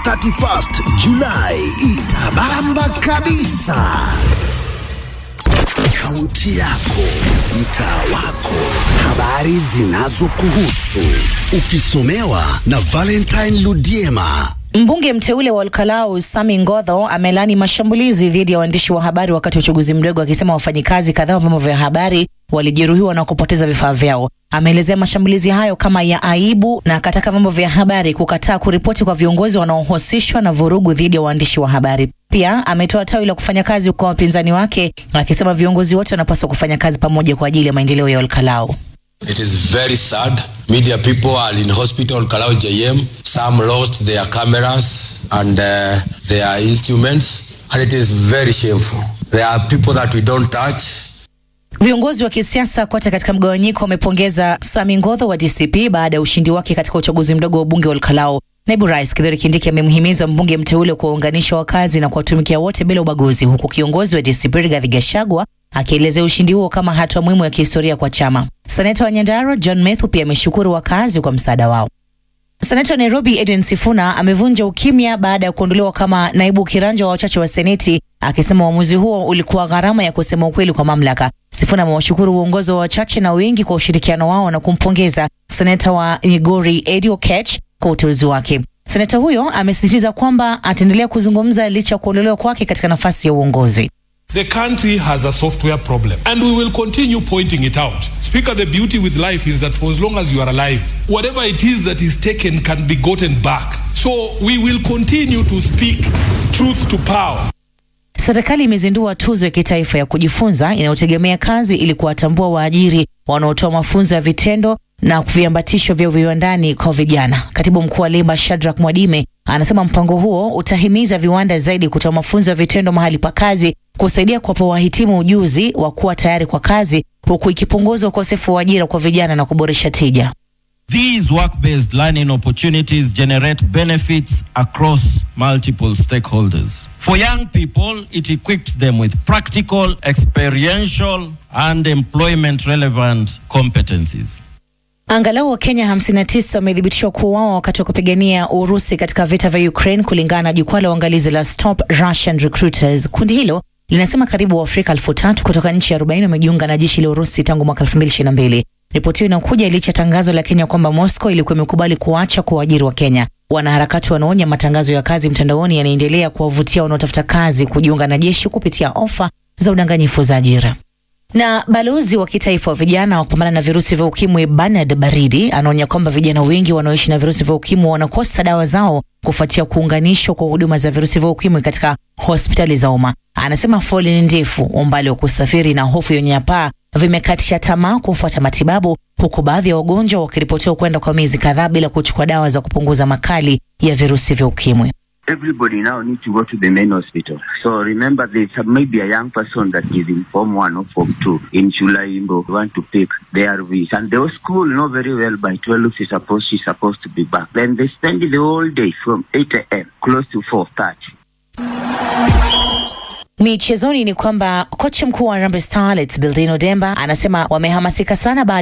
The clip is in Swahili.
31st Julai itabamba kabisa. Kaunti yako, mtaa wako, habari zinazokuhusu, ukisomewa na Valentine Ludiema. Mbunge mteule wa Olkalau Sami Ngodho amelani mashambulizi dhidi ya waandishi wa habari wakati wa uchaguzi mdogo, akisema wafanyikazi kadhaa wa vyombo vya habari walijeruhiwa na kupoteza vifaa vyao. Ameelezea mashambulizi hayo kama ya aibu na akataka vyombo vya habari kukataa kuripoti kwa viongozi wanaohusishwa na vurugu dhidi ya waandishi wa habari. Pia ametoa tawi la kufanya kazi kwa wapinzani wake, akisema viongozi wote wanapaswa kufanya kazi pamoja kwa ajili ya maendeleo ya Olkalau. It is very sad. Media people are in hospital, Kalau JM. Some lost their cameras and uh, their instruments, and it is very shameful. There are people that we don't touch. Viongozi wa kisiasa kote katika mgawanyiko wamepongeza Sami Ngodho wa DCP baada ya ushindi wake katika uchaguzi mdogo wa ubunge wa Olkalau. Naibu Rais Kithure Kindiki amemhimiza mbunge mteule kuwaunganisha wakazi na kuwatumikia wote bila ubaguzi, huku kiongozi wa DCP Rigathi Gachagua akielezea ushindi huo kama hatua muhimu ya kihistoria kwa chama. Seneta wa Nyandarua John Methu pia ameshukuru wakazi kwa msaada wao. Seneta wa Nairobi Edwin Sifuna amevunja ukimya baada ya kuondolewa kama naibu kiranja wa wachache wa Seneti, akisema uamuzi huo ulikuwa gharama ya kusema ukweli kwa mamlaka. Sifuna amewashukuru uongozi wa wachache na wengi kwa ushirikiano wao na kumpongeza seneta wa Migori Eddie Oketch kwa uteuzi wake. Seneta huyo amesisitiza kwamba ataendelea kuzungumza licha ya kuondolewa kwake katika nafasi ya uongozi. The country has a software problem, and we will continue pointing it out. Speaker, the beauty with life is that for as long as you are alive, whatever it is that is taken can be gotten back. So we will continue to speak truth to power. Serikali imezindua tuzo ya kitaifa ya kujifunza inayotegemea kazi ili kuwatambua waajiri wanaotoa mafunzo ya vitendo na viambatisho vya viwandani kwa vijana. Katibu mkuu wa leba Shadrack Mwadime anasema mpango huo utahimiza viwanda zaidi kutoa mafunzo ya vitendo mahali pa kazi, kusaidia kuwapa wahitimu ujuzi wa kuwa tayari kwa kazi, huku ikipunguza ukosefu wa ajira kwa vijana na kuboresha tija. These work-based learning opportunities generate benefits across multiple stakeholders. For young people, it equips them with practical, experiential, and employment-relevant competencies. Angalau Wakenya 59 wamethibitishwa kuuawa wakati wa kupigania Urusi katika vita vya Ukraine, kulingana na jukwaa la uangalizi la Stop Russian Recruiters. Kundi hilo linasema karibu Waafrika elfu tatu kutoka nchi 40 wamejiunga na jeshi la Urusi tangu mwaka 2022. Ripoti hiyo inakuja licha ya tangazo la Kenya kwamba Moscow ilikuwa imekubali kuacha kuwaajiri wa Kenya. Wanaharakati wanaonya matangazo ya kazi mtandaoni yanaendelea kuwavutia wanaotafuta kazi kujiunga na jeshi kupitia ofa za udanganyifu za ajira. Na balozi wa kitaifa wa vijana wa kupambana na virusi vya ukimwi Bernard Baridi anaonya kwamba vijana wengi wanaoishi na virusi vya ukimwi wanakosa dawa zao kufuatia kuunganishwa kwa huduma za virusi vya ukimwi katika hospitali za umma. Anasema foleni ndefu, umbali wa kusafiri na hofu ya unyanyapaa vimekatisha tamaa kufuata matibabu, huku baadhi ya wagonjwa wakiripotiwa kwenda kwa miezi kadhaa bila kuchukua dawa za kupunguza makali ya virusi vya ukimwi. everybody now need to go to the main hospital. So remember, there's a, maybe a young person that is in Form 1 or Form 2 in July, Imbo, want to pick the ARVs. And the school know very well by 12 she's supposed, she's supposed to be back. Then they spend the whole day from 8 a.m. close to 4.30. Michezoni ni kwamba kocha mkuu wa Harambee Starlets Bildino Demba anasema wamehamasika sana baada